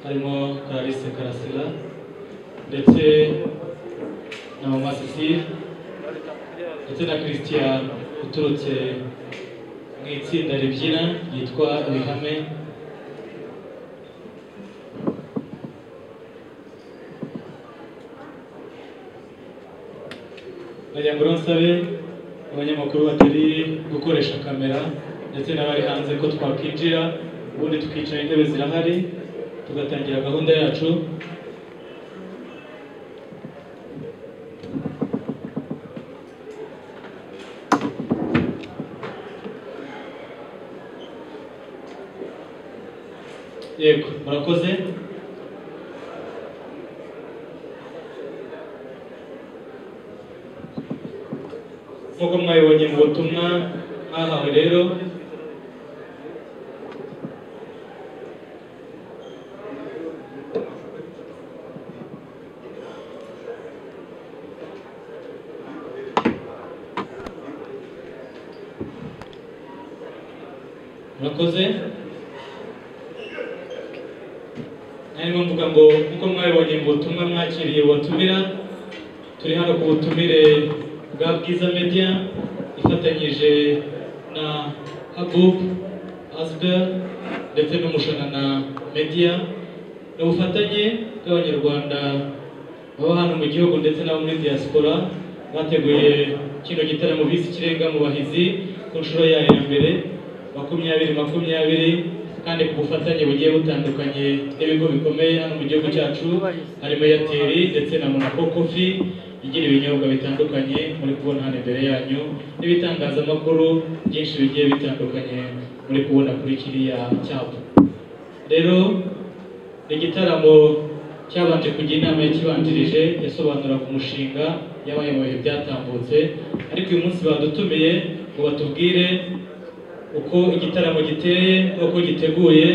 harimo Clarisse Karasira ndetse na Mama Cecile ndetse na Christian uturutse mu itsinda ribyina ryitwa Ibihame nagira ngo rero nsabe abanyamakuru batari gukoresha kamera ndetse n'abari hanze ko twakwinjira ubundi tukicara intebe zirahari tugatangira gahunda yacu yego murakoze nk'uko mwabibonye mu butumwa mwahawe rero murakoze narimo mvuga ngo nk'uko mwabibonye mu butumwa mwakiriye ubutumira turi hano ku butumire bwa bwiza media ifatanyije na habub asber ndetse n'umushanana media ni ubufatanye bw'abanyarwanda baba hano mu gihugu ndetse n'abo muri diaspora bateguye kino gitaramo bise ikirenga mu bahizi ku nshuro yayo ya mbere makumyabiri makumyabiri kandi ku bufatanye bugiye butandukanye n'ibigo bikomeye hano mu gihugu cyacu harimo airtel ndetse na monaco coffee igira ibinyobwa bitandukanye muri kubona hano imbere yanyu n'ibitangazamakuru byinshi bigiye bitandukanye muri kubona kuri kiriya cyapa rero ni igitaramo cyabanje kujya inama yakibanjirije yasobanuraga umushinga yabaye mu bihe byatambutse ariko uyu munsi badutumiye ngo batubwire uko igitaramo giteye n'uko giteguye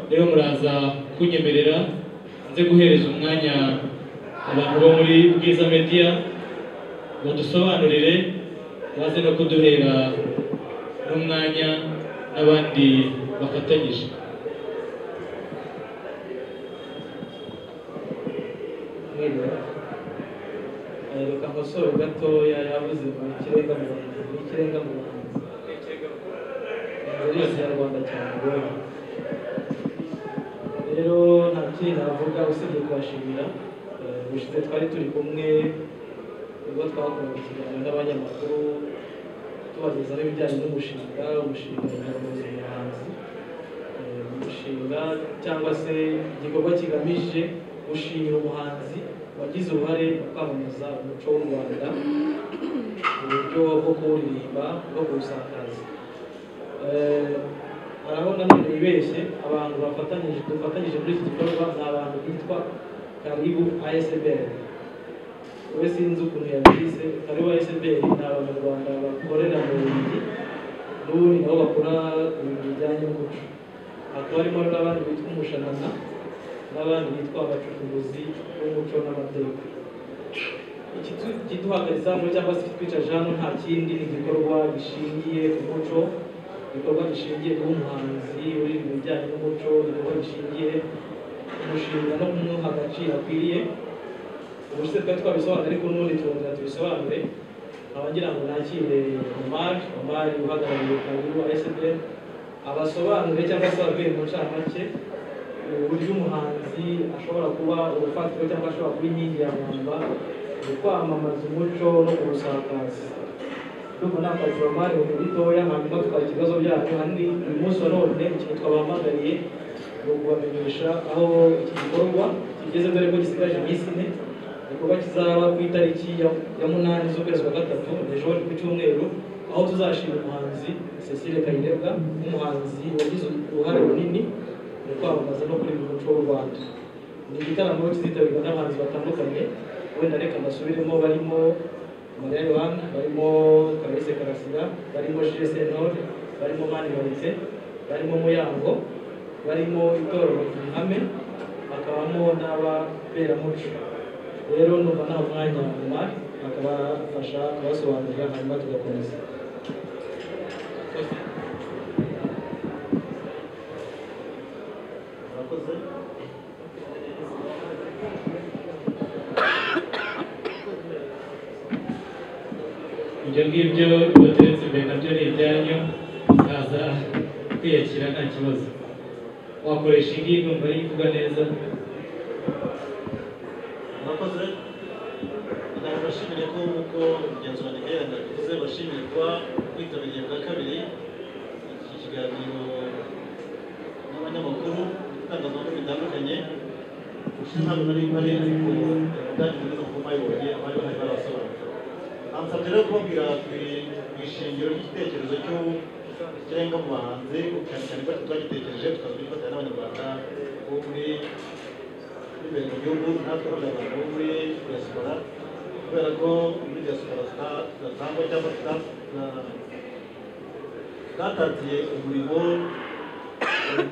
rero muraza kunyemerera nze guhereza umwanya abantu bo muri bwiza media badusobanurire baze no kuduhera n'umwanya n'abandi bafatanyije reka amasoro gatoya yabuze mu kirenga mu Rwanda mu kirenga mu Rwanda muri ikinyarwanda cyane rwose rero nta kindi navuga usibye kubashimira Eh, ubushize twari turi kumwe ubwo twakoraga ikiganiro n'abanyamakuru tubagezaho ibijyanye n'umushinga umushinga nyarwanda umuhanzi Eh, umushinga cyangwa se igikorwa kigamije gushimira umuhanzi wagize uruhare mu kwamamaza umuco w'u rwanda mu buryo bwo kuwuririmba bwo kuwusakaza Eh, urabona none bibeshye abantu bafatanyije dufatanyije muri iki gikorwa ni abantu bitwa karibu asbr we sinzi ukuntu yabigize karibu asbr ni abanyarwanda bakorera mu bubiligi n'ubundi nabo bakora ibintu bijyanye n'umuco hakaba harimo n'abandi bitwa umushanana n'abandi bitwa abacukuzi b'umuco n'amateka Ikitu- ikiduhagaritse hano cyangwa se ikitwicaje hano nta kindi ni igikorwa gishingiye ku muco igikorwa gishingiye ku muhanzi uri mu bijyanye n'umuco igikorwa gishingiye ku mushinga no kumuha agaciro akwiriye ubu se twari twabisobanura ariko n'ubundi turongera tubisobanure nkaba ngira ngo nakire omari omari uhagarariye kaguru asbl abasobanurire cyangwa se ababwire mu ncamake uburyo umuhanzi ashobora kuba urufatiro cyangwa ashobora kuba inkingi ya mwamba mu kwamamaza umuco no kuwusakaza ndumva nta kazi bamari mu gitoya hanyuma tukakira ibibazo byanyu kandi uyu munsi wa none ikintu twabahamagariye ni ukubamenyesha aho iki gikorwa kigeze dore ko gisigaje iminsi ine igikorwa kizaba ku itariki ya ya munani z'ukwezi kwa gatatu ejo ni ku cyumweru aho tuzashima umuhanzi cecile kayirebwa nk'umuhanzi wagize uruhare runini mu kwamamaza no kureba umuco w'u rwanda ni igitaramo kizitabirwa n'abahanzi batandukanye wenda reka mbasubiremo barimo mariya yohana barimo karese karasira barimo jire sentore barimo mani maritse barimo muyango barimo itorero ihame hakabamo n'abaterankunga rero numva nta mwanya nyuma akabafasha kubasobanurira hanyuma tugakomeza murakoze ibyo ngibyo bibateretse imbere nabyo ni ibyanyu kaza kwiyakira nta kibazo wakoresha iyi ngiyi numva ari kuvuga neza murakoze nawe bashimire ko nk'uko igenzura riherana bivuze bashimire kuba mwitabiriye bwa kabiri iki kiganiro n'abanyamakuru itangazamakuru bitandukanye ushize hano nari bari ariko ubwacu muri uko bayibonye abari bahari barabasobanurira ansabye rero kubabwira ku ku ishingiro ry'igitekerezo cy'u- cy'irenga mu bahanzi cyane cyane ko twagitekereje tukaza kugifatanya n'abanyarwanda bo muri imbere mu gihugu natwe nk'abanyarwanda bo muri diaspora kubera ko muri diaspora tuta- tudatangwa cyangwa tuta- tuta- twatatiye umurimo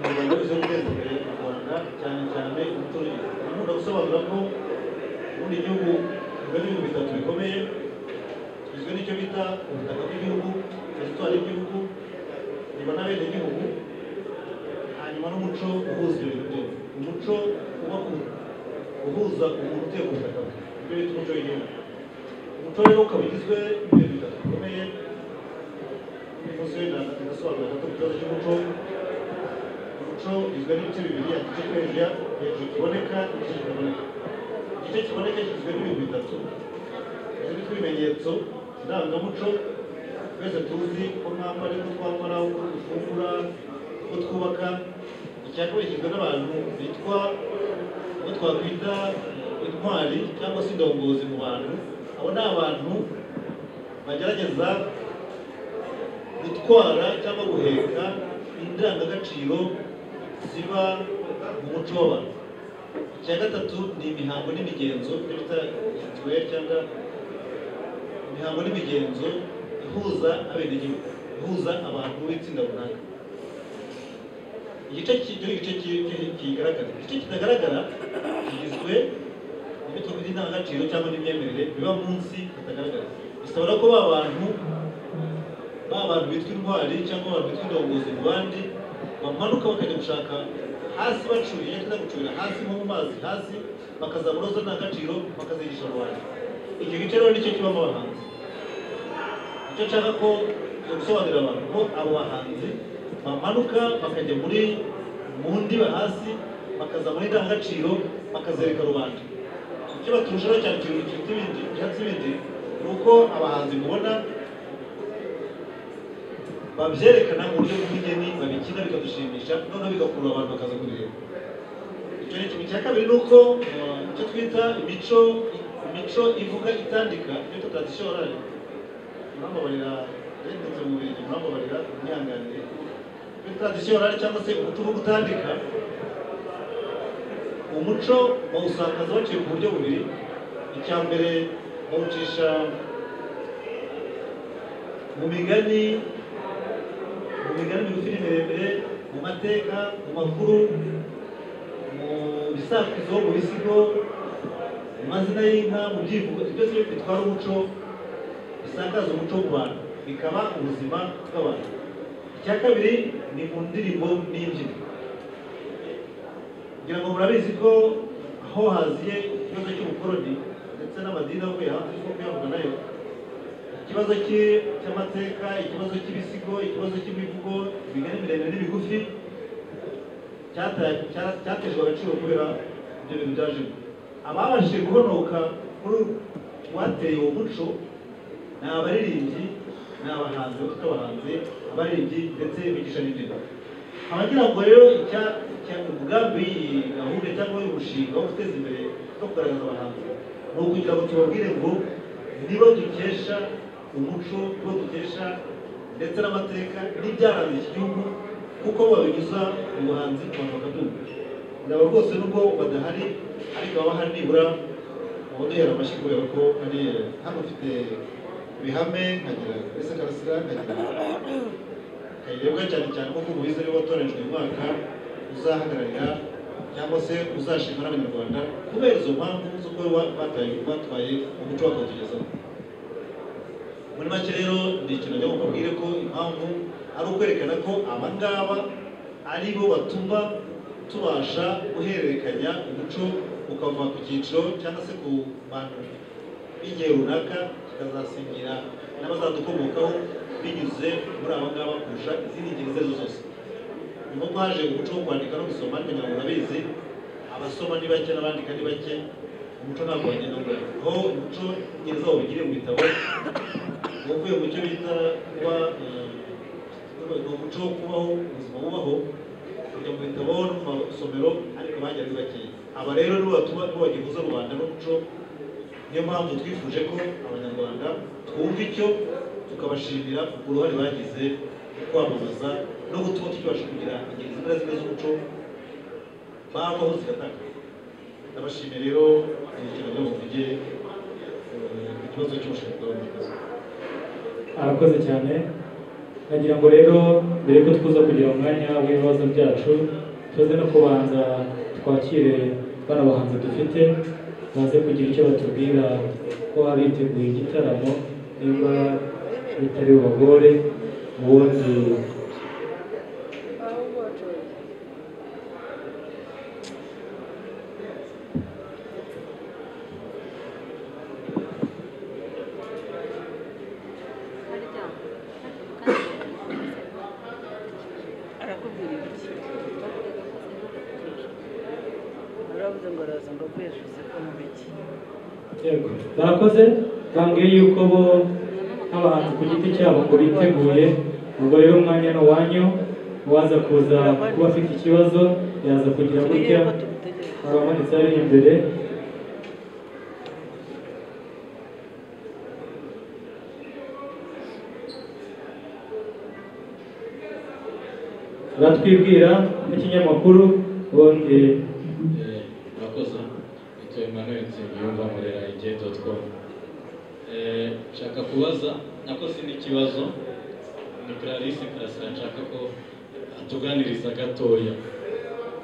umurimo wo guteza imbere u rwanda cyane cyane umuturage nkunda gusobanura ko ubundi igihugu bigizwe n'ibihugu bitatu bikomeye kigizwe n'icyo bita ubutaka bw'igihugu teritwari y'igihugu nyuma n'abenegihugu hanyuma n'umuco uhuza ibintu byose umuco uba ku- uhuza umuntu utuye ku butaka bwe ibyo bita umuco w'igihugu umuco rero ukaba ugizwe n'ibintu bitatu bikomeye umusozi w'inanga birasobanura gato ku kibazo cy'umuco umuco ugizwe n'ibice bibiri igice cyo hejuru ya- hejuru kiboneka igice kitaboneka igice kiboneka kigizwe n'ibintu bitatu ibi ibimenyetso ndangamuco twese tuzi ko mwambara ko twambara uko dufungura uko twubaka icya kabiri kigizwe n'abantu bitwa uko twakwita intwari cyangwa se indongozi mu bantu abo ni abantu bagerageza gutwara cyangwa guheka indangagaciro ziba mu muco w'abantu icya gatatu ni imihango n'imigenzo ibyo bita rituweri cyangwa imihango n'imigenzo ihuza abenegihugu ihuza abantu b'itsinda runaka igice cy'ibyo igice ki- ki- kigaragara igice kitagaragara kigizwe n'ibyo twakwita indangagaciro cyangwa n'imyemerere biba munsi bitagaragara bisabura ko ba bantu ba bantu bitwa intwari cyangwa abantu bitwa indongozi mu bandi bamanuka bakajya gushaka hasi bacuye cyangwa gucurira hasi nko mu mazi hasi bakazabura zo n'agaciro bakazigisha rubanda icyo gice rero nicyo kibamo abahanzi icyo nshaka ko cyo gusobanurira abantu ko abo bahanzi bamanuka bakajya muri mu ndiba hasi bakaza muri indangagaciro bakazereka rubanda icyo baturushaho cyane kintu kiruta ibindi cyatsi ibindi ni uko abahanzi mubona babyerekana mu buryo bw'ubugeni babikina bikadushimisha noneho bigakurura abantu bakaza kubireba icyo ni kimwe cya kabiri ni uko eh, icyo twita imico imico ivuga itandika iyo tutatisiyo orari muramubarira yendetse mu birenge muramubarira mwihanganire iyo tutatisiyo orari cyangwa se umuco uvuga utandika umuco bawusakaza baciye ku buryo bubiri icya mbere bawucisha mu migani mu migani migufi n'imiremire mu mateka mu makuru mu bisakuzo mu bisigo mu mazina y'inka mu byivugo ibyo byose bitwara umuco bisakaza umuco ku bantu bikaba ubuzima bw'abantu icya kabiri ni mu ndirimbo n'imbyino ngira ngo murabizi ko aho haziye ikibazo cy'ubukoroni ndetse n'amadini avuye hanze kuko kuyavuga nayo ikibazo cy'i- cy'amateka ikibazo cy'ibisigo ikibazo cy'imivugo imigani miremire n'imigufi cyata- cya- cyatejwe agaciro kubera ibyo bintu byajemo ababashije guhonoka kuri uwateye uwo muco ni abaririmbyi ni abahanzi bafite abahanzi abaririmbyi ndetse bigisha n'indimi abagira ngo rero icya cya- umugambi w'iyi gahunda cyangwa umushinga wo guteza imbere no kugaragaza abahanzi ni ukugira ngo tubabwire ngo nibo dukesha umuco nibo dukesha ndetse n'amateka n'ibyaranze iki gihugu kuko babinyuza mu buhanzi abantu bakabyumva nabo rwose nubwo badahari ariko baba hari nibura abaduhera amashyi kubera ko hari hano ufite ibihame nkagira ese karasira nkagira kayirebwa cyane cyane kuko mubizi ariwe watoranyijwe uyu mwaka uzahagararira cyangwa se uzashimwa n'abanyarwanda kubera izo mpamvu zo kuba wa- bataye batwaye umuco bakawutugezaho muri make rero ni ikintu njya mubabwire ko impamvu ari ukwerekana ko aba ngaba ari bo batuma tubasha guhererekanya umuco ukava ku cyiciro cyangwa se ku bantu n'igihe runaka tukazasingira n'abazadukomokaho binyuze muri aba ngaba kurusha izindi ngeri izo ari zo zose nyuma ko haje umuco wo kwandika no gusoma ariko ntabwo urabizi abasoma ni bake n'abandika ni bake umuco ntabwo wagenda ngura aho umuco ngeri zawo bigire mu bitabo wavuye mu cyo bita kuba eh, ni umuco wo kubaho ubuzima bubaho kujya mu bitabo no mu masomero ariko bajya ari bakeya aba rero nibo batuma nibo bagihuza rubanda n'umuco niyo mpamvu twifuje ko abanyarwanda twumva icyo tukabashimira uruhare bagize mu kwamamaza no gutuma tukibasha kugira ingeri zimwe na zimwe z'umuco babaho zigatanga ndabashimiye rero ibiciro byo muvuge ku kibazo cy'ubushobozi bw'abanyarwanda arakoze cyane nagira ngo rero mbere yuko tuza kugira umwanya w'ibibazo byacu tuze no kubanza twakire bano bahanzi dufite baze kugira icyo batubwira ko baba biteguye igitaramo niba bitari bubagore ubundi arakubwira iki urabuze ngo araza ngo aguye ashize ko mu migi yego barakoze bambwiye yuko bo nk'abantu ku giti cyabo ngo biteguye ubwo rero umwanya ni uwanyu uwaza kuza kuba afite ikibazo yaza kugira turiye gutya ko tumutegereje abamanitse ari imbere batwibwira n'ikinyamakuru ubundi Eh, murakoze nitwa emmanuel nsengiyumva murera igihe doti komu nshaka kubaza nakoze n'ikibazo ni clarisse karasira nshaka ko atuganiriza gatoya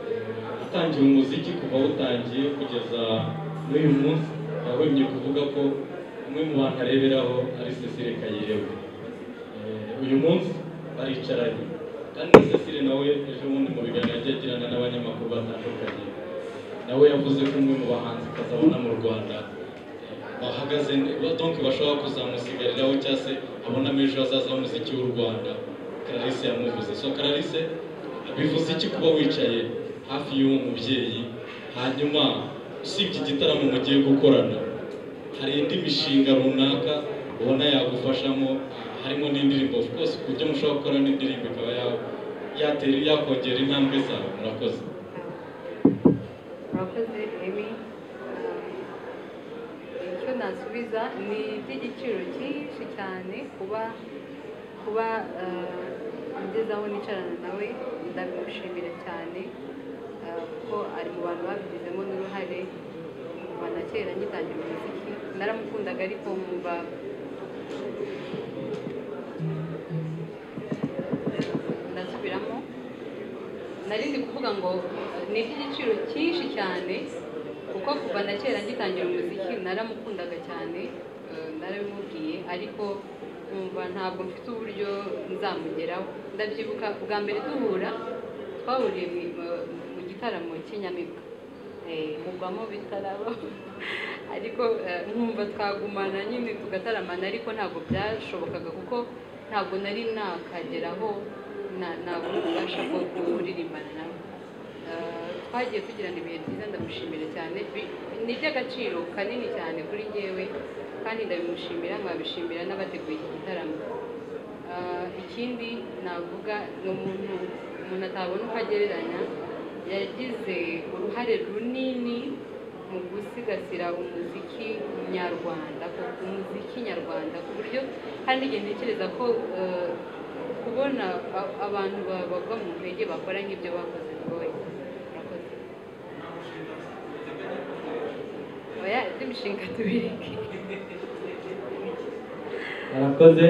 Eh, atangiye umuziki kuva awutangiye kugeza n'uyu munsi yahwemye kuvuga ko umwe mu bantu areberaho ari cecile kayirewe Eh, uyu munsi baricaranye kandi na cecile nawe ejo bundi mu biganiro yagiye agirana n'abanyamakuru batandukanye nawe yavuze ko umwe mu bahanzi kazabona mu rwanda eh, bahagaze ne- ba- donc bashobora kuzamusigariraho cyangwa se abonamo ejo hazaza h'umuziki w'u rwanda clarisse yamuvuze so clarisse bivuze iki kuba wicaye hafi y'uwo mubyeyi hanyuma usibye igitaramo mugiye gukorana hari indi mishinga runaka ubona yagufashamo harimo n'indirimbo of course ku byo mushobora gukora n'indirimbo ikaba ya- yatera yakongera intambwe zawe murakoze murakoze emi icyo nasubiza ni iby'igiciro cyinshi cyane kuba kuba eh, ngeze aho nicarana nawe ndabimushimira cyane eh, kuko ari mu bantu babigizemo n'uruhare kuva na kera ngitangira umuziki naramukundaga ariko mwumva ndasubiramo nari nzi kuvuga ngo eh, ni iby'igiciro cyinshi cyane kuko kuva na kera ngitangira umuziki naramukundaga cyane eh, narabimubwiye ariko nkumva ntabwo mfite uburyo nzamugeraho ndabyibuka bwa mbere duhura twahuriye mu- mu- mu gitaramo cy'inyamibwa Eh, mugwamo bitaraba ariko eh, nkumva twagumana nyine tugataramana ariko ntabwo byashobokaga kuko ntabwo nari nakageraho na- nabona ububasha bwo kuririmbana nawe Eh, twagiye tugirana ibihe byiza ndamushimira cyane Bi- ni iby'agaciro kanini cyane kuri njyewe kandi ndabimushimira nkabishimira n'abateguye iki gitaramo Eh, ikindi navuga ni umuntu umuntu atabona uko agereranya yagize uruhare runini mu gusigasira umuziki nyarwanda ku- umuziki nyarwanda ku buryo kandi igihe ntekereza ko eh, kubona a- abantu ba- bava mu ntege bakora nk'ibyo bakoze rwose murakoze oya indi mishinga tubireke arakoze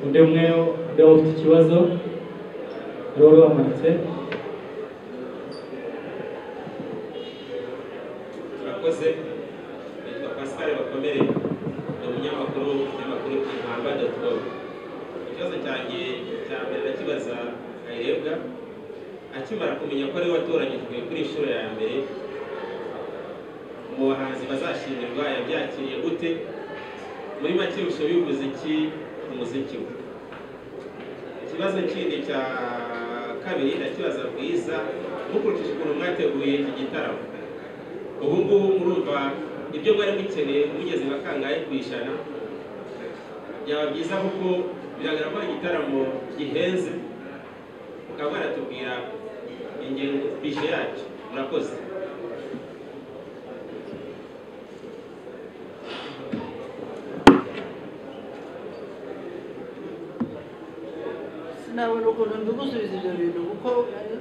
undi umwe undi waba ufite ikibazo rero wari wamanitse turakoze nitwa pascal bakomere ni umunyamakuru w'ikinyamakuru impamba doti komu ikibazo cyanjye cya mbere ndakibaza kayirebwa akimara kumenya ko ari we watoranyijwe kuri inshuro ya mbere mu bahanzi bazashimirwa yabyakiriye gute muri make ushoboye umuziki ku muziki we ikibazo kindi cya kabiri ndakibaza bwiza mukurikije ukuntu mwateguye iki gitaramo ubu ngubu murumva ibyo mwari mukeneye mugeze nka kangahe ku ijana byaba byiza kuko biragaragara ko ari igitaramo gihenze mukaba mwaratubwira ingengo bije yacyo murakoze sinabona ukuntu mbigusubiza ibyo bintu kuko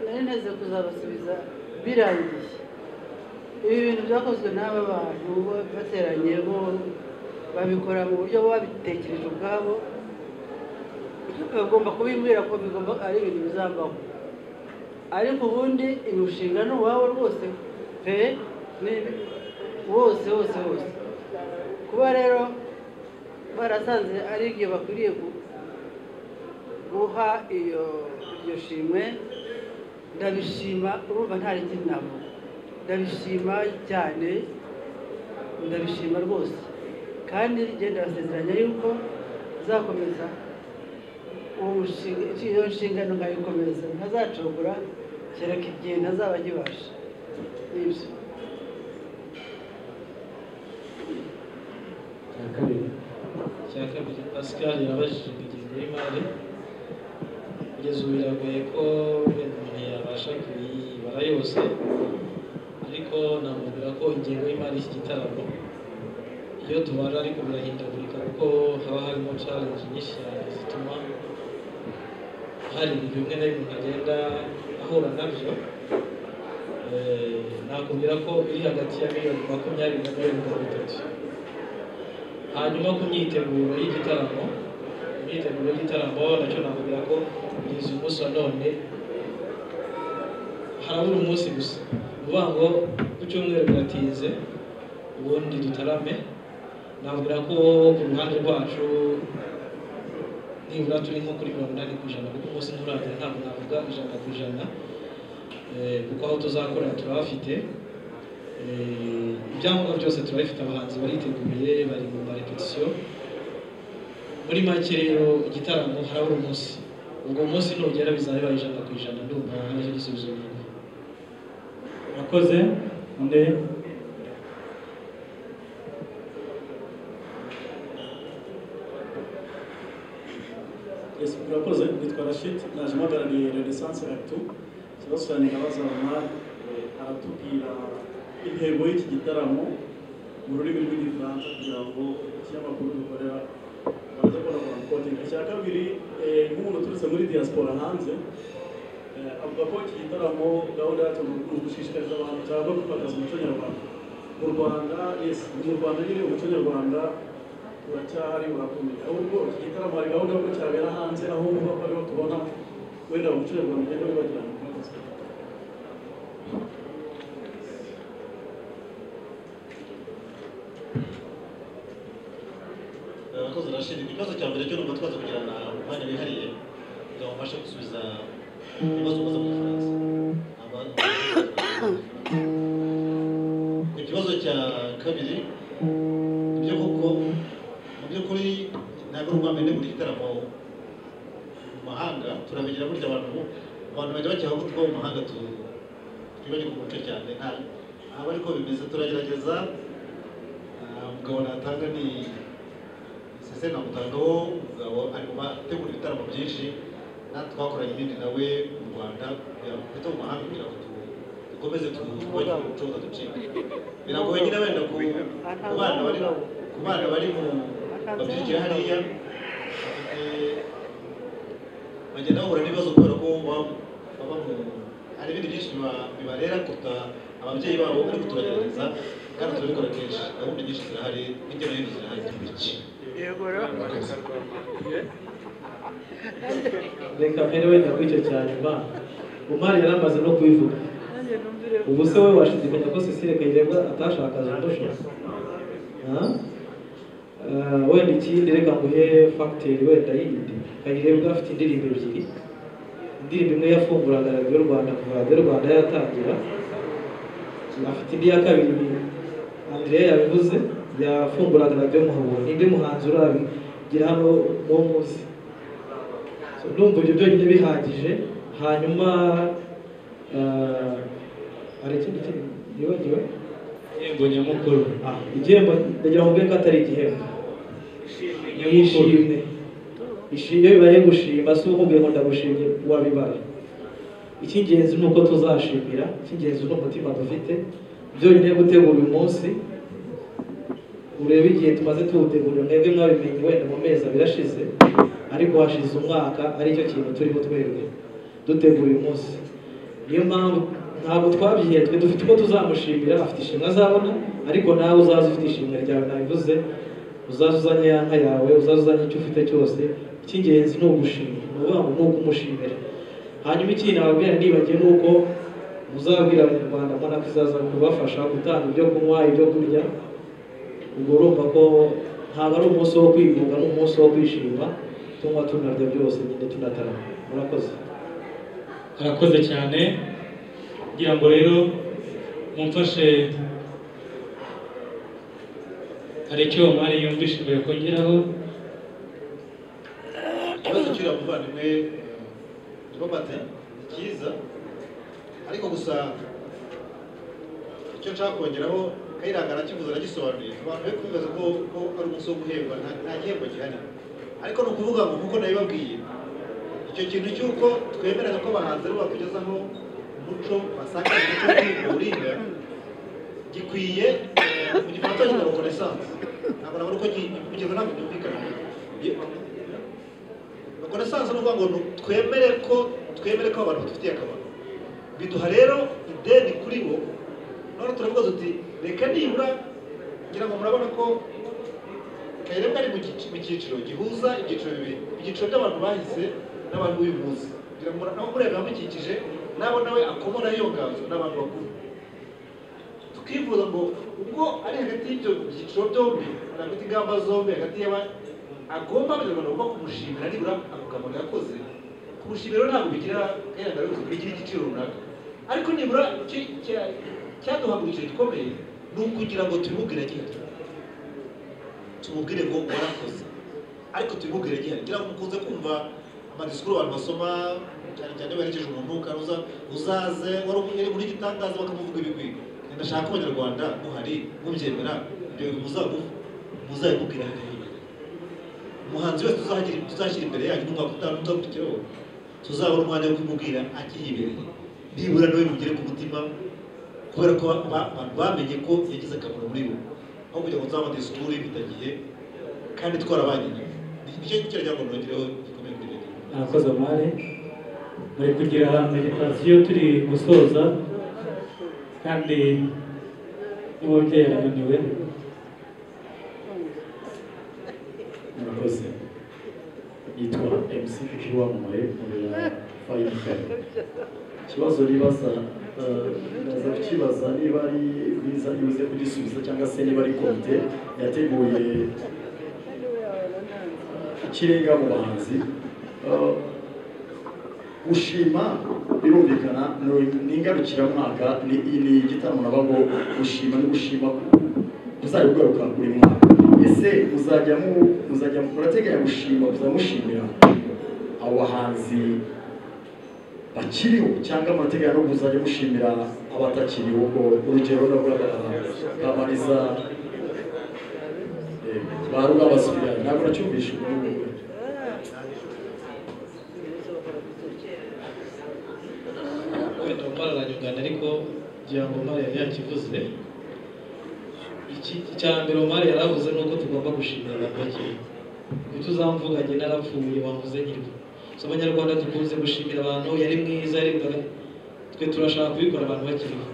nari nteze kuzabasubiza birangiye ibi bintu byakozwe n'aba bantu bateranye bo babikora mu buryo babitekereje ubwabo icyo bagomba kubimbwira ko bigomba ari ibintu bizambaho ariko ubundi imishinga ni uwabo rwose pe ni wose wose wose kuba rero barasanze ari ibyo bakwiriye gu- guha iyo iryo shimwe ndabishima urumva nta rindi navuga ndabishima cyane ndabishima rwose kandi genda ndabasezeranya yuko nzakomeza uwo mushinga iyo nshingano nkayikomeza ntazacogora kereka igihe ntazaba nkibasha nibyo cya kabiri cya kabiri pascal yabajije imigenzo y'imari kugeza ubu biragoye ko wenda umuntu yabasha kuyibara yose ariko namubwira ko ingengo y'imari y'iki gitaramo iyo tubara ariko birahindagurika kuko haba harimo challenge nyinshi cyane zituma hari bimwe na bimwe agenda ahura nabyo Eh, nakubwira ko iri hagati ya miliyoni makumyabiri na miliyoni mirongo itatu hanyuma ku myiteguro y'igitaramo imyiteguro y'igitaramo nacyo nakubwira ko kugeza umunsi wa none harabura umunsi gusa ni ukuvuga ngo ku cyumweru biratinze ubundi dutarame nakubwira ko ku ruhande rwacu nibura turi nko kuri mirongo inani ku ijana kuko umunsi nturangira ntabwo navuga ijana ku ijana Eh, kuko aho tuzakorera turahafite Eh, ibyangombwa byose turabifite abahanzi bariteguye bari mu marepetisiyo muri make rero igitaramo harabura umunsi ubwo munsi nugera bizaba bibaye ijana ku ijana ndumva aricyo gisubizo nyine murakoze undi Yes, murakoze nitwa Rashid naje mpagarariye Renaissance Actu ikibazo cyane nkabazana aratubwira intego y'iki gitaramo mu rurimi rw'igifaransa kugira ngo ikinyamakuru dukorera baze kurabona kodinga icya kabiri eh, nk'umuntu uturutse muri diaspora hanze eh, avuga ko iki gitaramo gahunda yacyo ni uku- gushishikariza abantu cyangwa kwimakaza umuco nyarwanda mu rwanda yes mu rwanda nyine umuco nyarwanda uracyahari urakomeye ahubwo iki gitaramo hari gahunda y'uko cyabera hanze aho uba ariho tubona wenda umuco nyarwanda ugenda wibagirana murakoze abakozi barashinzwe ikibazo cya mbere cyo numva twaza kugirana umwanya wihariye kugira ngo mbashe gusubiza ibibazo ubaza mu gifaransa ku kibazo cya kabiri ibyo koko mu by'ukuri ntabwo ari ubwa mbere buri gitaramo mu mahanga turabigira burya abantu abantu bajya bakeka ko tuba mu mahanga tu- twibagirwa umuco cyane nta ntabwo ariko bimeze turagerageza ah, umugabo natanga ni sese namutangaho umugabo arimo ategura ibitaramo byinshi natwe twakoranye ibindi nawe mu rwanda kugira ngo tujye mu mahanga kugira ngo tu- dukomeze twubake umuco ducika biragoye nyine wenda ku ku bana bari ku bana bari mu babyigiye hariya bafite- bagenda bahura n'ibibazo kubera ko baba baba mu hari ibindi byinshi biba- bibarera kuruta ababyeyi babo ariko turagerageza kandi turabikora kenshi gahunda nyinshi zirahari hirya no hino zirahari iki yego rero reka mbere wenda kw'icyo cyane ba umari yari amaze no kubivuga nanjye numvire ubu se we washidikanya ko Cecile Kayirebwa atashakaje undusha Ha? Eh, wenda ikindi reka nguhe fagiteri wenda yindi Kayirebwa afite indirimbo ebyiri indirimbo imwe yafunguraga radiyo rwanda kuva radiyo rwanda yatangira afite indi ya kabiri andrea yabivuze yafumburaga radiyo muhabura ninde muhanzi urabigira hano uwo muzi So, ndumva ibyo byonyine bihagije hanyuma eh, hari ikindi kintu yibagiwe igihembo nyamukuru Ah, igihembo ndagira ngo mbwire ko atari igihembo ishimwe Ishi- iyo bibaye gushima si ukubwiye ngo ndagushimye wabibara icy'ingenzi ni uko tuzashimira icy'ingenzi ni umutima dufite byonyine gutegura uyu munsi urebe igihe tumaze tuwutegura mwebwe mwabimenye wenda mu mezi abiri ashize ariko hashize umwaka aricyo kintu turiho twebwe dutegura uyu munsi niyo mpamvu ntabwo twabyihetswe dufite uko tuzamushimira afite ishimwe azabona ariko nawe uzaza ufite ishimwe ryawe nabivuze uzaza uzanye ya nka yawe uzaza uzanye icyo ufite cyose icy'ingenzi ni ugushima ni ukuvuga ngo ni ukumushimira hanyuma ikindi nababwira nibagiwe ni uko muzabwira abanyarwanda mbona ko izaza kubafasha gutanga ibyo kunywa ibyo kurya ubwo urumva ko ntabwo ari umunsi wo kwigunga ni umunsi wo kwishima tunywa tunarya byose nyine tunatarama murakoze arakoze cyane kugira ngo rero mumfashe hari icyo mari yumvishe mbere kongeraho ikibazo cy'uriya muvandimwe tubabate ni cyiza ariko gusa icyo nshaka kongeraho kayiranga arakivuze aragisobanuye abantu bari kubibaza ko ko ari umunsi wo guhemba nta nta gihembo gihari ariko ni ukuvuga ngo nkuko nabibabwiye icyo kintu cy'uko twemeraga ko abahanzi aribo bakugezaho umuco basanga umuco w'uburinga gikwiye mu gifaransa cyitwa konesanse ntabwo nabona uko gi- kugeza ntabwo byumvikana konesanse ni ukuvuga ngo ni twemere ko twemere ko abantu badufitiye akamaro biduha rero ideni kuri bo none turavuga tuti reka nibura ngira ngo murabona ko kayirebwa ari mu gici- mu cyiciro gihuza ibyiciro bibiri ibyiciro by'abantu bahise n'abantu b'uyu munsi ngira ngo mura- nabo mureba abamukikije nabo nawe akomoraho iyo nganzo n'abantu bakuru tukifuza ngo ubwo ari hagati y'ibyo byiciro byombi ari hagati y'ingamba zombi hagati y'aba agomba abanyarwanda agomba kumushimira nibura ako kamaro yakoze kumushimira rero ntabwo bigira kayirangira rwose bigira igiciro runaka ariko nibura icyo cya- cyaduhagurukije gikomeye ni ukugira ngo tubimubwire gihari tumubwire ngo warakoze ariko tubimubwire gihari ngira ngo mukunze kumva amadisikuru abantu basoma cyane cyane baherekeje umuntu karuza uzaze wari uri muri gitangaza bakamuvuga ibigwi ndashaka ko abanyarwanda muhari mubyemera ibyo bintu muzagufa muzabimubwira hariya umuhanzi wese tuzagira tuzashyira imbere yacu n'umwaka utaha n'utakurikiyeho tuzabona umwanya wo kumubwira akiri imbere nibura nawe mugere ku mutima kubera ko ba- ba- abantu bamenye ko yagize akamaro muri bo aho kugira ngo nzabone disikuru y'ibitagiye kandi twarabanye nicyo nicyo nagira ngo nongereho gikomeye kuri leta arakoze amare bari kugira meditasiyo turi gusoza kandi n'umubyeyi arananiwe murakoze yitwa mc wamamaye mu biro fayive ikibazo nibaza eh, ndaza kukibaza niba ari biza nibuze kugisubiza cyangwa se niba ari komite yateguye ikirenga mu bahanzi Eh, gushima birumvikana ni- ni ingarukiramwaka ni ni igitaramo nababo gushima ni gushima kuzajya kugaruka buri mwaka ese muzajya mu- muzajya murateganya gushima muzamushimira abo bahanzi bakiriho cyangwa murateganya no kuzajya mushimira abatakiriho ubwo urugero nabwo kamariza barura basubira ntabwo nacyumvishe ubu wenda umara aranyugana ariko ngira ngo umara yari yakivuze iki icya mbere umara yari avuze ni uko tugomba gushimira abapakiri ntituzamvuga njye narapfuye wavuze nyirwa so abanyarwanda dukunze gushimira abantu yari mwiza yari mbere twe turashaka kubikora abantu bakiriho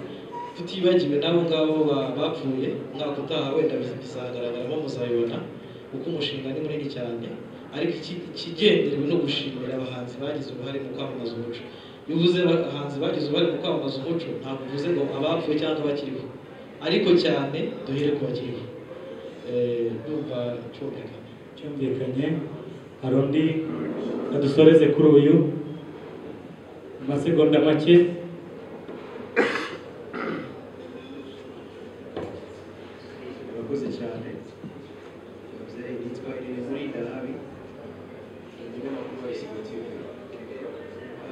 tutibagiwe n'abo ngabo ba- bapfuye umwaka utaha wenda bizagaragaramo muzabibona kuko umushinga ni munini cyane ariko iki- ikigenderewe no gushimira abahanzi bagize uruhare mu kwamamaza umuco iyo uvuze abahanzi bagize uruhare mu kwamamaza umuco ntabwo uvuze ngo abapfuye cyangwa abakiriho ariko cyane duhere ku bakiriho Eh, ndumva cyumvikana cyumvikanye hari undi adusoreze kuri uyu mu masegonda make murakoze cyane mubyeyi yitwa irene murinda nabi umunyamakuru wa isibo tv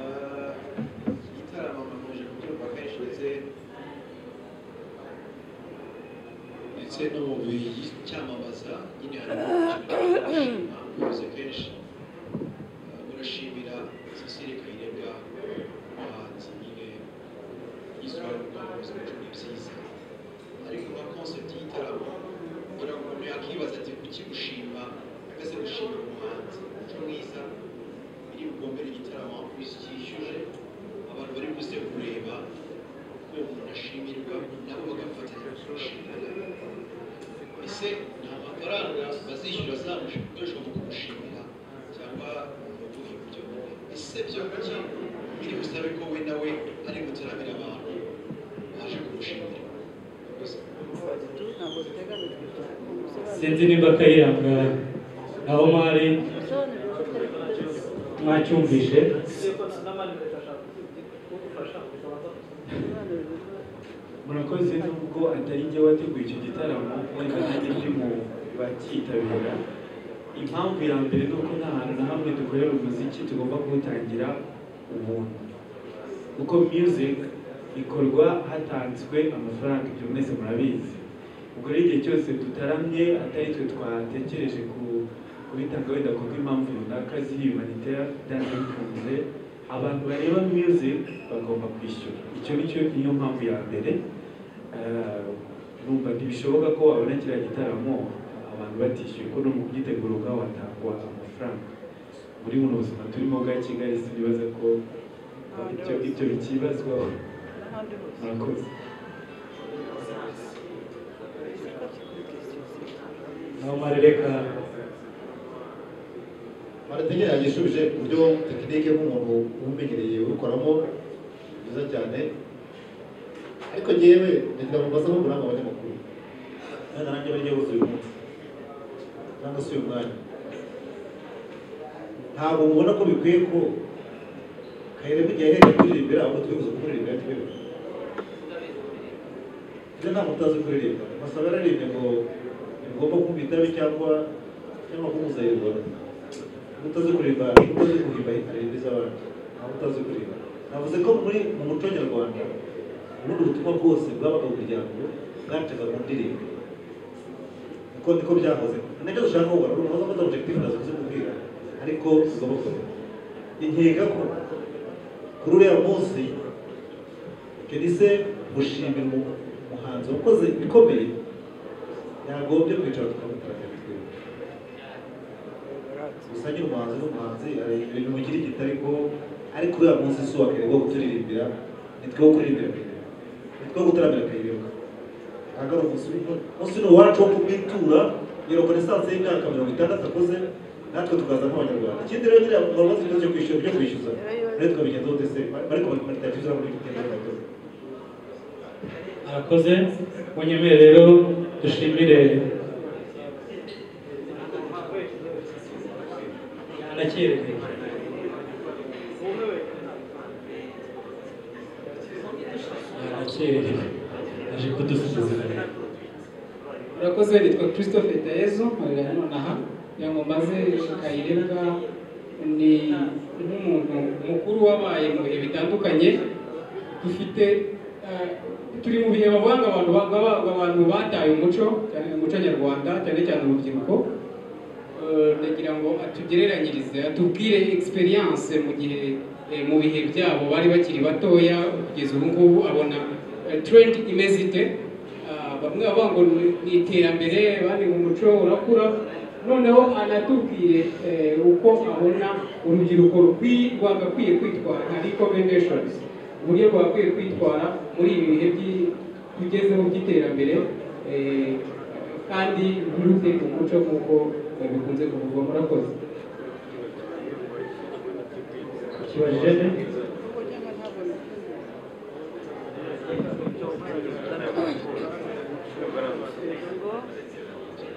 Ah, iki gitaramo nkomeje kubyumva kenshi ndetse ndetse no mu bicyamamaza nyine harimo gushima ubuyobozi kenshi Ah, burashimira sosiyete kayirebwa umuhanzi nyine y'isura y'urwanda mu buzima ni byiza ariko nka concept y'igitaramo kugira ngo umuntu yakibaza ati kuki gushima mbese gushima umuhanzi umuco mwiza iri bugombere igitaramo cyishyuje abantu bari buze kureba ko umuntu ashimirwa nabo bagafatanya kumushimira ese nta mafaranga bazishyura azamushaka gukoreshwa mu kumushimira cyangwa mu buhe buryo ese byo kuki biri busabe ko we nawe ari gutaramira abantu baje kumushimira ntabwo biteganijwe cyane sinzi niba kayiranga na omari Ubusobanuro buteganijwe. mwacyumvishe murakoze nubwo atari njye wateguye icyo gitaramo ariko nanjye ndi mu bacyitabira impamvu ya mbere ni uko nta hantu na hamwe dukorera umuziki tugomba kuwutangira ubuntu kuko music ikorwa hatanzwe amafaranga ibyo mwese murabizi ubwo rero igihe cyose tutaramye atari twe twatekereje ku kubitanga wenda kubwo impamvu runaka ziri humanitera danse bikunze abantu bareba music bagomba kwishyura icyo ni cyo niyo mpamvu ya mbere Eh, numva ntibishoboka ko wabona kiriya gitaramo abantu batishyuye ko no mu byiteguro ubwabo hatangwa amafaranga muri buno buzima turimo bwa kigali sinibaza ko ibyo ibyo bikibazwaho n'ahandi hose murakoze na omari reka barategera yagishubije ku buryo tekinike nk'umuntu umenyereye urukoramo byiza cyane ariko ngewe ndagira ngo mbaze nk'umuranga abanyamakuru kandi nanjye bari yabuze uyu munsi cyangwa se uyu mwanya ntabwo mubona ko bikwiye ko kayiremo igihe yahereye kuririmbira ahubwo twifuza kumuririmba yatwereka ibyo nta muntu utazi kuririmba masaba yararirimbye ngo ntibigomba kumva itabi cyangwa cyangwa kumuzayirwa utazi kuririmba utazi kuririmba aririmba iz'abandi ntabwo utazi kuririmba navuze ko muri mu muco nyarwanda ubundi ubutumwa bwose bwabaga mu muryango bwacaga mu ndirimbo niko niko byahoze nacyo dushaka gukora ni umuhoza maze objective nazo kubwira ariko bigomba gukorwa inkeka ko kuri uriya munsi kenise gushimira umu- umuhanzi wakoze ibikomeye yagombye kwicara tukamutaraga gusa nyine umuhanzi n'umuhanzi hari ibintu mugira igita ariko ariko uriya munsi si uwa kayireba wo kuturirimbira ni two kuririmbira kayireba ni two gutaramira kayireba ntabwo ari umunsi w'imvura umunsi ni uwacu wo kumwitura iyo rekonesanse y'imyaka mirongo itandatu akoze natwe tukaza nk'abanyarwanda ikindi rero nyine abantu bazi ikibazo cyo kwishyura byo kwishyuza rero twabigenzaho ndetse ariko bakimanitira kizura muri gutera arakoze munyemere rero dushimire anacyereke anacyereke aje kudusubiza urakoze nitwa christophe dayezo nkorera hano na ha kugira ngo maze kayirebwa ni nk'umuntu mukuru wabaye mu bihe bitandukanye dufite eh, turi mu bihe bavanga abantu ba- baba- abantu bataye umuco cyane umuco nyarwanda cyane cyane urubyiruko Eh, ndagira ngo atugereranyirize atubwire experience mu gihe eh, mu bihe byabo bari bakiri batoya kugeza ubu ngubu abona eh, trend imeze ite Ah, bamwe bavuga ngo ni- ni iterambere abandi ngo umuco urakura noneho anatubwire eh, uko abona urubyiruko rukwi- rwagakwiye kwitwara nka recommendations uburyo rwagakwiye kwitwara muri ibi bihe by'i- tugezeho by'iterambere eh, kandi nturute ku muco nk'uko eh, bikunze kuvugwa murakoze kibajene kuko cyangwa ntabwo bikunze.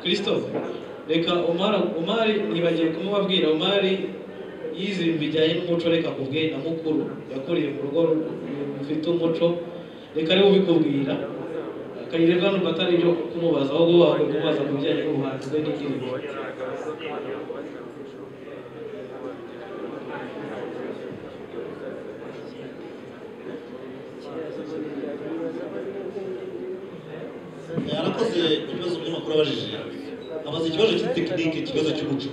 christophe reka umara umari ntibagiye kumubabwira umari yize ibintu bijyanye n'umuco reka kubwe na mukuru yakuriye mu rugo rufite umuco reka ariwe ubikubwira kayirebwa numva atari ibyo kumubaza ahubwo waba kumubaza ku bijyanye n'ubuhanzi bwe n'ikindi yarakoze ibibazo by'amakuru abajije abaza ikibazo cy'itekinike ikibazo cy'umuco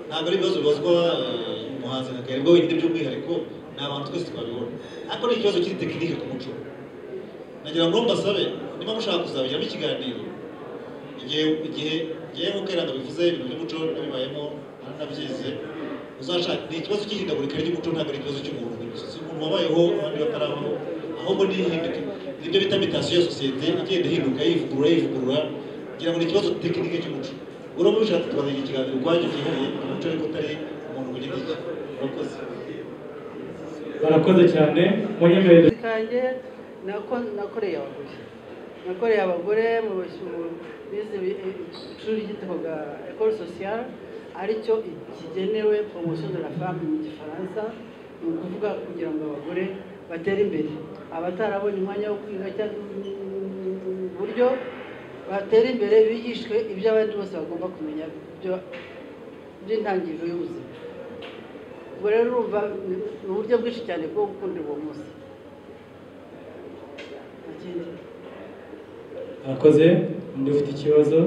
ntabwo ari ibibazo bibazwa eh, umuhanzi nka kayirebwa wenyine by'umwihariko ni abantu twese twabibona ariko ni ikibazo cy'itekinike ku muco nagira ngo mbasabe niba mushaka kuzabijyamo ikiganiro igihe igihe igihe nkuko iranga bivuze ibintu by'umuco nabibayemo naranabyize uzashaka ni ikibazo cy'ihindagurika ry'umuco ntabwo ari ikibazo cy'umuntu gusa si umuntu wabayeho abandi batarabaho ahubwo ni ihinduka nibyo bita mitasiyo ya sosiyete igenda ihinduka yivugurura yivugurura ngira ngo ni ikibazo tekinike cy'umuco uramutse ushaka tukazagira ikiganiro ukwaje ugiye umuco ariko utari umuntu ku giti cye urakoze barakoze cyane munyemerere kanjye nako- nakoreye abagore nakoreye abagore mu bashyumu bize ibi- ishuri ryitwaga ecole sociale aricyo kigenewe promotion de la femme mu gifaransa ni ukuvuga kugira ngo abagore batere imbere abatarabonye umwanya wo kwiga cyangwa ubu buryo batera imbere bigishwe ibyo abandi bose bagomba kumenya byo- by'intangiriro y'ubuzima ubwo rero urumva ni- ni uburyo bwinshi cyane bwo gukundira uwo munsi Agenda. Akoze, undi ufite ikibazo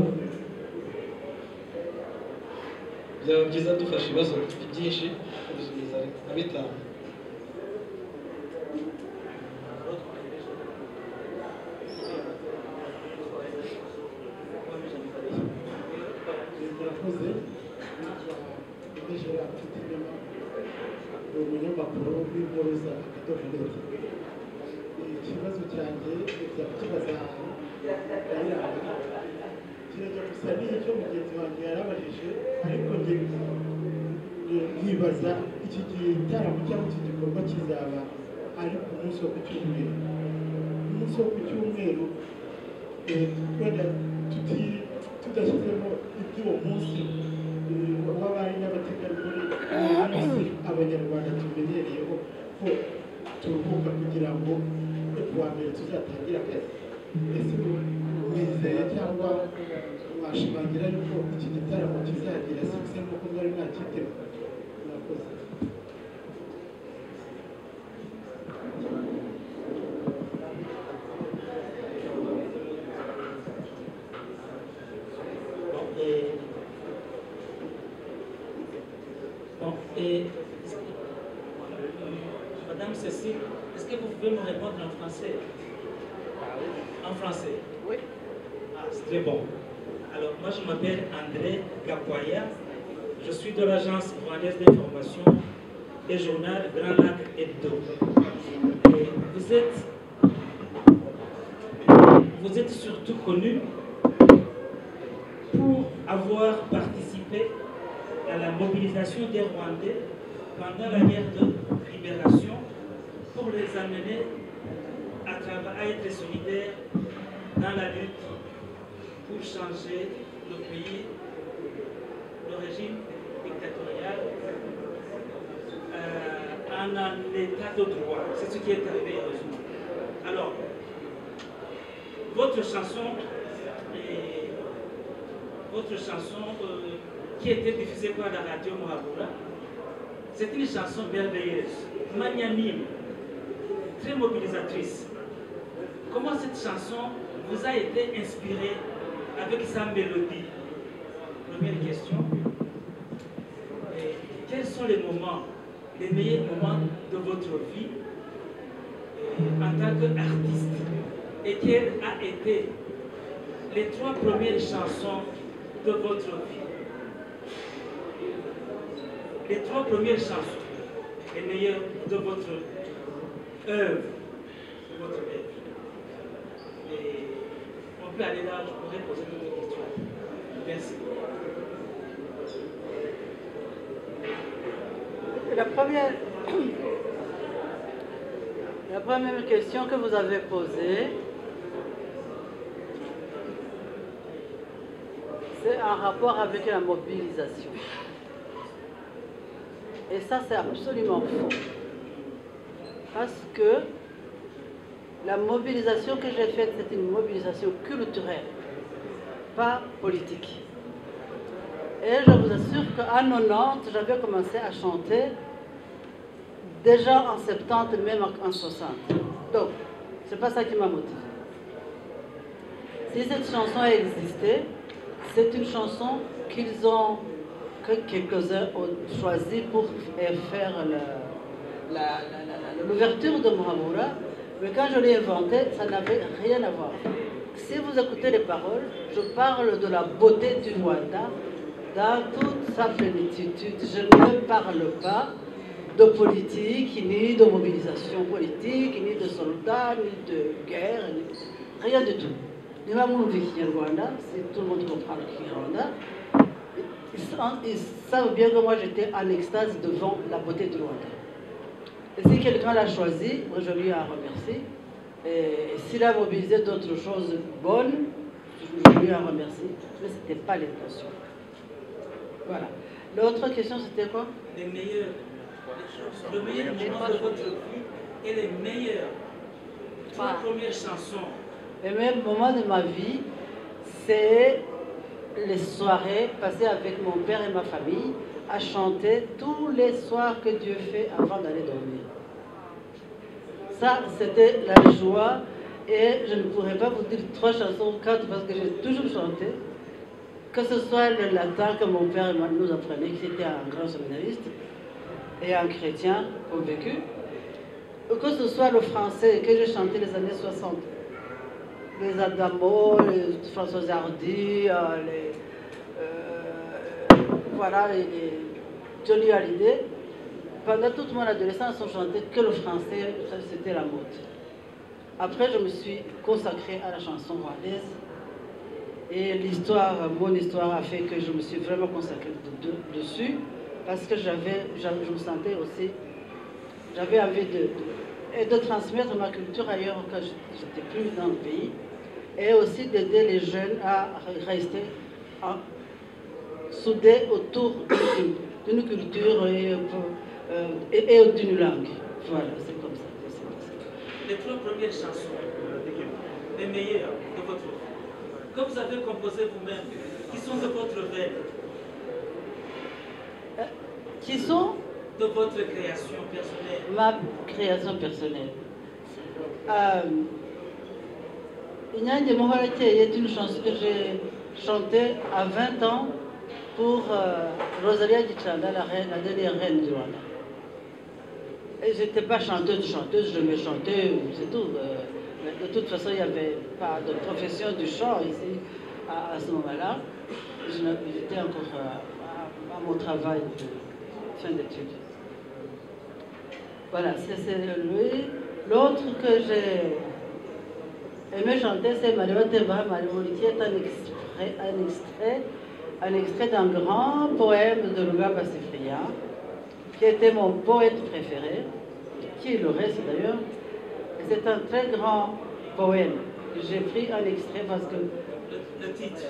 byaba byiza dufashe ibibazo byinshi kubisubiza nka bitanu murakoze nijoro mfite inyuma ni umunyamakuru w'inkuru za akadomo neza ikibazo cyanjye byaba kibaza ayiranga kirajya gusa n'icyo mugenzi wanjye yarabajije ariko njye nkibaza iki gitaramo cyangwa iki gikorwa kizaba ari ku munsi wo ku cyumweru umunsi wo ku cyumweru eh, wenda tuti tudashyizemo iby'uwo munsi eh, w'abari n'abategarugori umunsi abanyarwanda tumenyereyeho ko turuhuka kugira ngo kuwa mbere tuzatangire akazi ese wizeye cyangwa washimangira yuko iki gitaramo kizagira sikisi nk'uko mwari mwacyiteze murakoze Bon, et, Madame Cécile, est-ce que vous pouvez me répondre en français En français Oui. Ah, c'est très bon. Alors, moi, je m'appelle André Gapoya. Je suis de l'agence rwandaise d'information et journal Grand Lac Hebdo. Et Vous êtes, vous êtes surtout connu pour avoir participé à la mobilisation des Rwandais pendant la guerre de libération pour les amener à, trava- à être solidaires dans la lutte pour changer le pays, le régime dictatorial euh, en un état de droit. C'est ce qui est arrivé heureusement. Alors, votre chanson est votre chanson euh, qui était diffusée par la radio Mohabura. C'est une chanson merveilleuse, magnanime, très mobilisatrice. Comment cette chanson vous a été inspirée avec sa mélodie Première question. Et quels sont les moments, les meilleurs moments de votre vie euh, en tant qu'artiste Et quelles a été les trois premières chansons de votre vie. Les trois premières chansons, les meilleures de votre œuvre, de votre œuvre. Et on peut aller là, je pourrais poser d'autres questions. Merci. La première, la première question que vous avez posée, c'est en rapport avec la mobilisation. Et ça, c'est absolument faux. Parce que La mobilisation que j'ai faite, c'est une mobilisation culturelle, pas politique. Et je vous assure qu'en 90, j'avais commencé à chanter déjà en 70, même en 60. Donc, c'est pas ça qui m'a motivée. Si cette chanson a existé, c'est une chanson qu'ils ont, que quelques-uns ont choisi pour faire la- la- la- la- la- l'ouverture de Mohamoura. Mais quand je l'ai inventée, ça n'avait rien à voir. Si vous écoutez les paroles, je parle de la beauté du Rwanda dans toute sa plénitude. Je ne parle pas de politique, ni de mobilisation politique, ni de soldats, ni de guerre, ni- rien du tout. Ni même on vit au Rwanda, si tout le monde comprend qui est Rwanda. Ils, sont- ils savent bien que moi j'étais en extase devant la beauté du Rwanda. Et si quelqu'un l'a choisi, moi, je lui en remercie. Et s'il a mobilisé d'autres choses bonnes, je lui en remercie. Mais ce n'était pas l'intention. Voilà. L'autre question, c'était quoi Les meilleurs. Le meilleur moment de votre vie est les meilleurs. Trois premières chansons. Le meilleur moment de ma vie, c'est les soirées passées avec mon père et ma famille à chanter tous les soirs que Dieu fait avant d'aller dormir. Ça, c'était la joie et je ne pourrais pas vous dire trois chansons ou quatre parce que j'ai toujours chanté. Que ce soit le latin que mon père et moi nous apprenaient, qui était un grand séminariste et un chrétien convaincu, ou que ce soit le français que j'ai chanté les années 60 les Adamo, les François Hardy, euh, les, euh, voilà, les, les Johnny Hallyday. Pendant toute mon adolescence, on chantait que le français, ça, c'était la mode. Après, je me suis consacrée à la chanson rwandaise. Et l'histoire, mon histoire a fait que je me suis vraiment consacrée de- de- dessus parce que j'avais, j'avais- je me sentais aussi, j'avais envie de, de- et de transmettre ma culture ailleurs quand je- j'étais plus dans le pays et aussi d'aider les jeunes à re- rester en- soudés autour d'une- d'une culture et, euh, et- et d'une langue. Voilà, c'est comme ça. que c'est passé. Les trois premières chansons. Les meilleures de votre vie. Que vous avez composées vous-même. Qui sont de votre veine. Qui sont De votre création personnelle. ma création personnelle. Euh, Inyange Mohorakeye est une chanson que j'ai chantée à 20 ans pour euh, Rosalia Gichanda, la, reine, la dernière reine du Rwanda. Et je n'étais pas chanteuse, chanteuse, je me chantais, c'est tout. euh, mais de toute façon, il n'y avait pas de profession du chant ici à, à ce moment-là. Je n'a- J'étais encore euh, à, à mon travail de fin d'études. Voilà, c'est c'est lui. L'autre que j'ai aimé chanter, c'est Mario Teba Mario, qui est un extrait, un extrait, un extrait d'un grand poème de Luga Bassifria, qui était mon poète préféré, qui le reste d'ailleurs. Et C'est un très grand poème. J'ai pris un extrait parce que Le titre.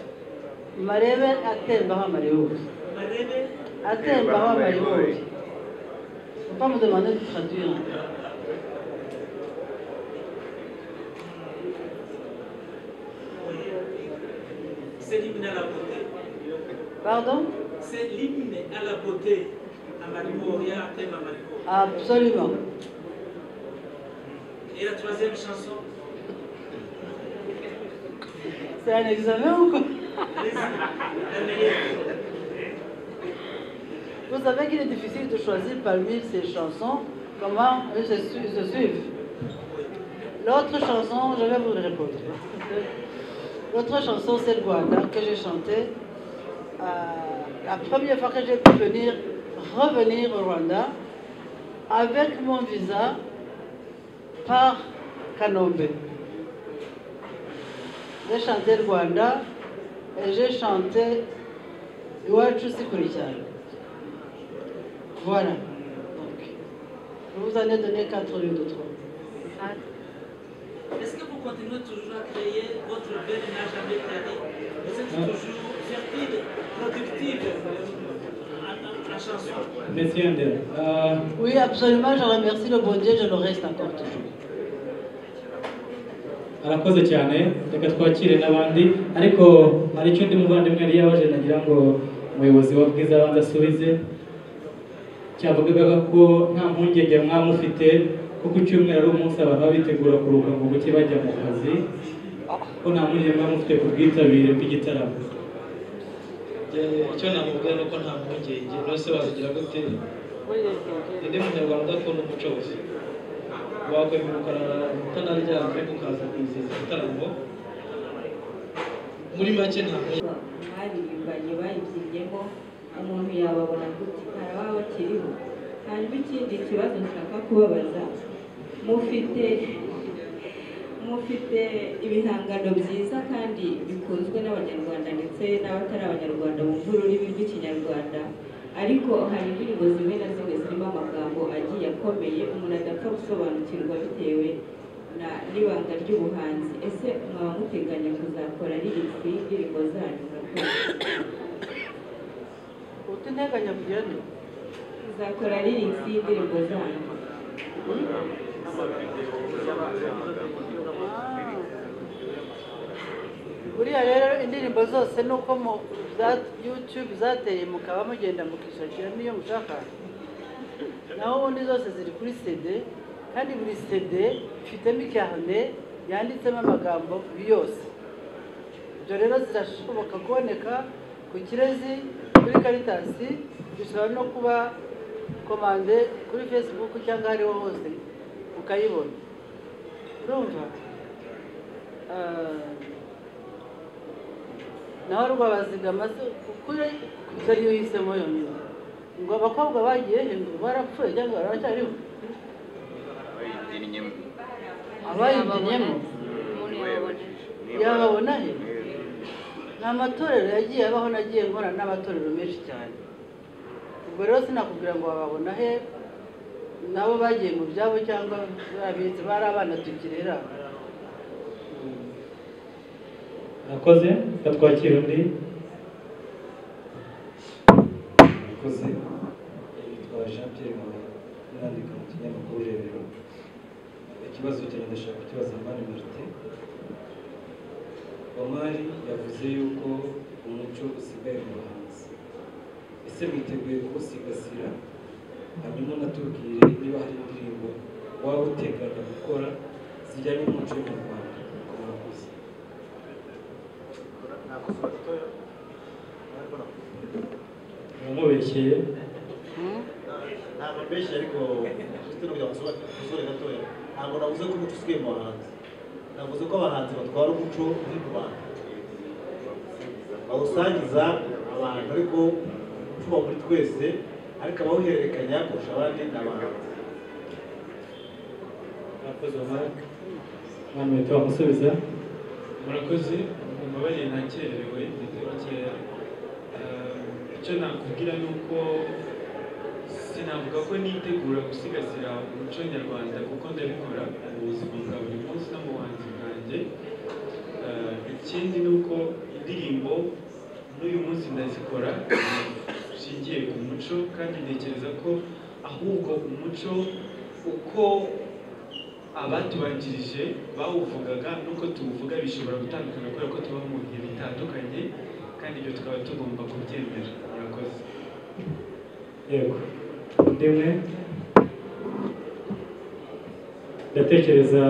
Mareve Atemba Mario. Mareve Atemba Mario. Faut pas me demander de traduire. hein. C'est l'hymne à la beauté. Pardon C'est l'hymne à la beauté. À Marimoria, à Thème à Marimo. Absolument. Et la troisième chanson C'est un examen ou quoi La meilleure. Vous savez qu'il est difficile de choisir parmi ces chansons comment elles se, su- se suivent. L'autre chanson, je vais vous le répondre. L'autre chanson, c'est le Guada que j'ai chanté euh, la première fois que j'ai pu venir, revenir au Rwanda avec mon visa par Kanombe. J'ai chanté le Rwanda et j'ai chanté Iwachu Sikuri cyane. Voilà. Donc, je vous en ai donné quatre au lieu de trois. Est-ce que vous continuez toujours à créer Votre veine n'a jamais tari. Vous êtes toujours fertile, productive en, en- en chanson. Monsieur Andel, euh, Oui, absolument, je remercie le bon Dieu, je le reste encore toujours. arakoze cyane reka twakire n'abandi ariko hari icyo undi muvandimwe yari yabaje nagira ngo umuyobozi wa bwiza abanza asubize cyavugaga ko nta mpungenge mwamufite ko ku cyumweru ari umunsi abantu baba bitegura kuruhuka ngo buke bajya mu kazi ko nta mpungenge mwamufite ku bwitabire bw'igitaramo icyo namubwira ni uko nta mpungenge rwose wazigira gute undi munyarwanda udakunda umuco wose wakweguruka utanaryamye ukaza kwizihiza igitaramo muri make nta mpungenge baririmbanye bayibyibyemo umuntu yababona gute ntaraba bakiriho hanyuma ikindi kibazo nshaka kubabaza mufite mufite ibihangano byiza kandi bikunzwe n'abanyarwanda ndetse n'abatari abanyarwanda bumva ururimi rw'ikinyarwanda ariko hari indirimbo zimwe na zimwe zirimo amagambo agiye akomeye umuntu adapfa gusobanukirwa bitewe na n'ibanga ry'ubuhanzi ese mwaba muteganya kuzakora ririsi y'indirimbo zanyu uteganya kugira ngo muzakora ririsi y'indirimbo zanyu buriya rero indirimbo zose ni uko mu za yutube zateye mukaba mugenda mukishakira n'iyo mushaka naho ubundi zose ziri kuri sede kandi buri sede ifitemo icyane yanditsemo amagambo yose ibyo rero zirashoboka kuboneka ku kirezi kuri karitasi bishobora no kuba komande kuri fesibuku cyangwa ahariho hose ukayibona urumva naho rwabazigama kuri yari yuhisemo yonyine ngo abakobwa bagiye hejuru barapfuye cyangwa baracyariho abayibyinyemo yababona he ni amatorero yagiye abaho nagiye nkora n'amatorero menshi cyane ubwo rero sinakubwira ngo bababona he nabo bagiye mu byabo cyangwa barabitse bari abana tukirera murakoze reka twakire undi murakoze yitwa jean pierre mahoro nandika mu kinyamakuru rebero ikibazo cyanjye ndashaka kukibaza mani marite omari yavuze yuko umuco usigaye mu bahanzi ese mwiteguye kuwusigasira hanyuma unatubwire niba hari indirimbo waba uteganya gukora zijyanye n'umuco wo mu rwanda murakoze uramubeshyeye ntabwo mbeshya ariko ufite no kugira ngo usore gatoya ntabwo navuze ko umuco usigaye mu bahanzi navuze ko abahanzi batwara umuco uri mu bantu bawusangiza abantu ariko umuco wa buri twese ariko abawuhererekanya kurusha abandi ni abahanzi murakoze marike abantu bahita bamusubiza murakoze mumbabarire nakererewe ndetse bakeya icyo nakubwira ni uko sinavuga ko nitegura gusigasira umuco nyarwanda kuko ndabikora mu buzima bwa buri munsi no mu buhanzi bwanjye Eh, ikindi ni uko indirimbo n'uyu munsi ndazikora zishingiye ku muco kandi ntekereza ko ahubwo umuco uko abatubanjirije bawuvugaga n'uko tuwuvuga bishobora gutandukana kubera ko tuba mu bihe bitandukanye kandi ibyo tukaba tugomba kubyemera murakoze yego undi umwe ndatekereza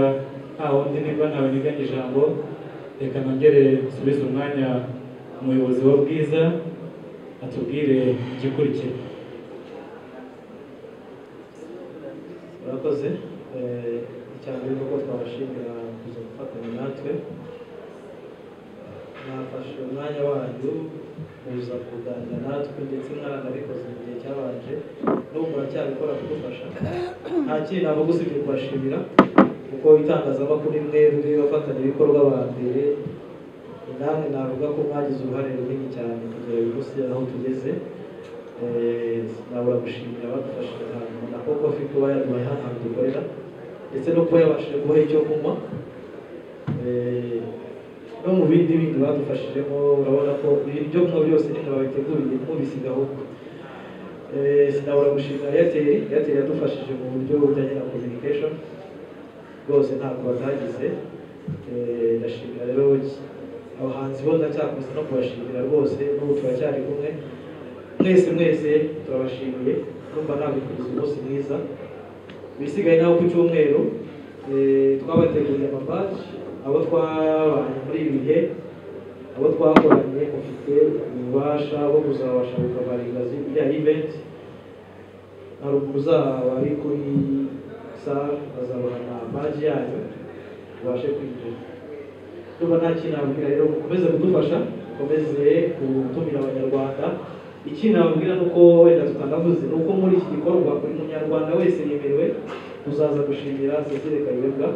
nta wundi niba ntawe niganye ijambo reka nongere nsubize umwanya umuyobozi wa bwiza atubwire igikurikira murakoze Eh, icya mbere ni uko twabashimira kuza gufatanya natwe mwafashe umwanya wanyu muza kuganira natwe ndetse mwaranabikoze mu gihe cyabanje n'ubu muracyabikora kudufasha nta kindi navuga usibye kubashimira kuko itangazamakuru mwebwe abafatanyabikorwa ba mbere namwe navuga ko mwagize uruhare runini cyane kugera uyu munsi aho tugeze Eh, nabura gushimira abadufashije ahantu na koko afite kuba yaduhaye hano hantu dukorera ndetse no kuba yabashije kubaha icyo kunywa Eh, no mu bindi bindi badufashijemo urabona ko ibyo kunywa byose nyine babiteguriye mubisigaho Eh, sinabura gushimira airtel airtel yadufashije mu buryo bujyanye na communication rwose ntabwo batagize Eh, ndashimira rero abahanzi bo ndacyakomeza no kubashimira rwose n'ubu turacyari kumwe mwese mwese turabashimiye numva nabikuza umunsi mwiza bisigaye naho ku cyumweru eh, twabateguriye amabaji abo twabanye muri ibi bihe abo twakoranye mufite ububasha bwo kuzabasha gukabaringaza ibijyanye n'ibenti haruguru zaba ari kuri sare bazabona baji yanyu ubashe kwinjira tuba nta kintu nabwira rero mukomeze kudufasha mukomeze gutumira abanyarwanda ikindi nababwira ni uko wenda tutanavuze ni uko muri iki gikorwa buri munyarwanda wese yemerewe kuzaza gushimira Cecile Kayibwa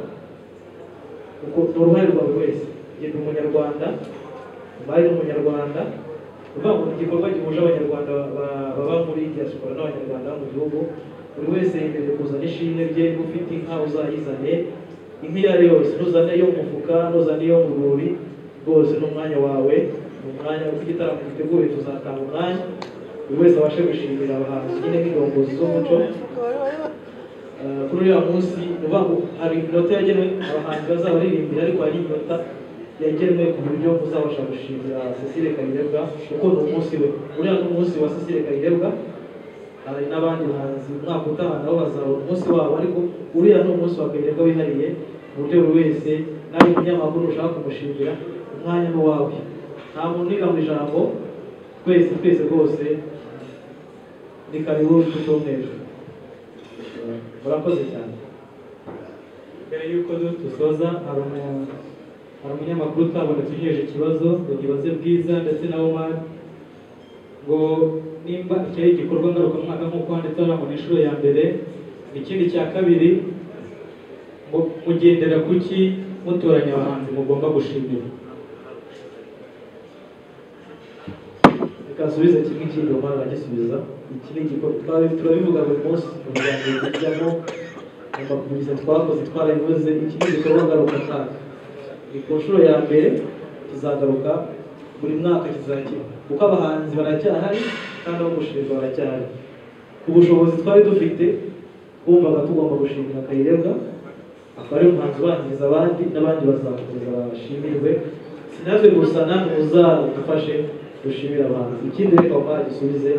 kuko ni uruhare rwa buri wese genda umunyarwanda bari n'umunyarwanda uvuga ngo ni igikorwa gihuje abanyarwanda ba- baba muri diaspora n'abanyarwanda bo mu gihugu buri wese yemerewe kuzana ishimwe rye ufite inka uzayizane inka iyo ari yo yose ntuzane iyo mu mufuka ntuzane iyo mu rwuri rwose ni umwanya wawe ni umwanya uko igitaramo giteguye tuzatanga umwanya buri wese abashe gushimira abahanzi nyine nk'indongozi z'umuco Eh, kuri uriya munsi ni ukuvuga ngo hari inota yagenewe abahanzi bazaba baririmbira ariko hari inota yagenwe ku buryo uzabasha gushimira Cecile Kayirebwa kuko ni umunsi we uriya ni umunsi wa Cecile Kayirebwa hari n'abandi bahanzi umwaka utaha nabo bazabona umunsi wabo ariko uriya ni umunsi wa Kayirebwa wihariye ku buryo buri wese nawe umunyamakuru ushaka kumushimira umwanya ni uwawe nta muntu uniga mu ijambo twese twese rwose ni karibu tutumwejo murakoze cyane mbere y'uko du- dusoza hari umu- hari umunyamakuru utabonetse ugejeje ikibazo ngo ngibaze bwiza ndetse na omar ngo nimba iki ari igikorwa ngarukamwaka nk'uko handitse hano ngo ni inshuro ya mbere ikindi cya kabiri ngo mugendera ku ki mutoranya abahanzi mugomba gushimira reka nsubize kimwe ikindi umara aragisubiza iki ni igikorwa twabi- turabivuga buri munsi umuryango tujyamo amabwiriza twakoze twarabivuze iki ni igikorwa ngarukamwaka ni ku nshuro ya mbere tuzagaruka buri mwaka kizakiba kuko abahanzi baracyahari kandi abo gushimirwa baracyahari ku bushobozi twari dufite bumvaga tugomba gushimira kayirebwa akaba ari umuhanzi ubanziriza abandi n'abandi bazakomeza bashimirwe si natwe gusa namwe muzadufashe dushimire abantu ikindi reka umwana gisubize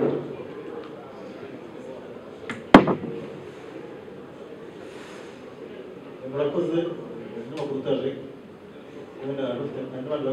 murakoze n'amakuru utaje kubona n'abandi